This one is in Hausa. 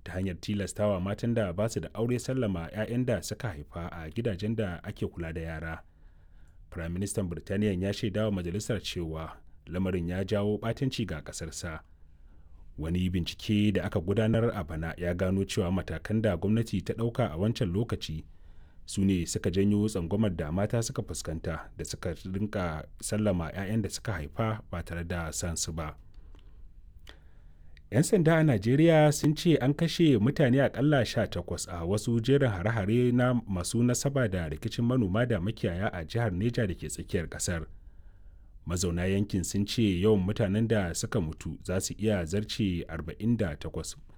ta hanyar tilastawa matan da ba su da aure sallama 'ya'yan da suka haifa a gidajen da ake kula da yara firaministan birtaniya ya shaidawa majalisar cewa lamarin ya jawo ɓatanci ga ƙasarsa wani bincike da aka gudanar a bana ya gano cewa matakan da gwamnati ta ɗauka a wancan lokaci su ne suka janyo tsangwamar da mata suka fuskanta da suka rinka sallama 'ya'yan da suka haifa ba tare da san su ba 'yan sanda a najeriya sun ce an kashe mutane akalla 18 a wasu jerin hare-hare na masu nasaba da rikicin manoma da makiyaya a jihar neja da ke tsakiyar kasar mazauna yankin sun ce yawan mutanen da suka mutu za su iya zarce 48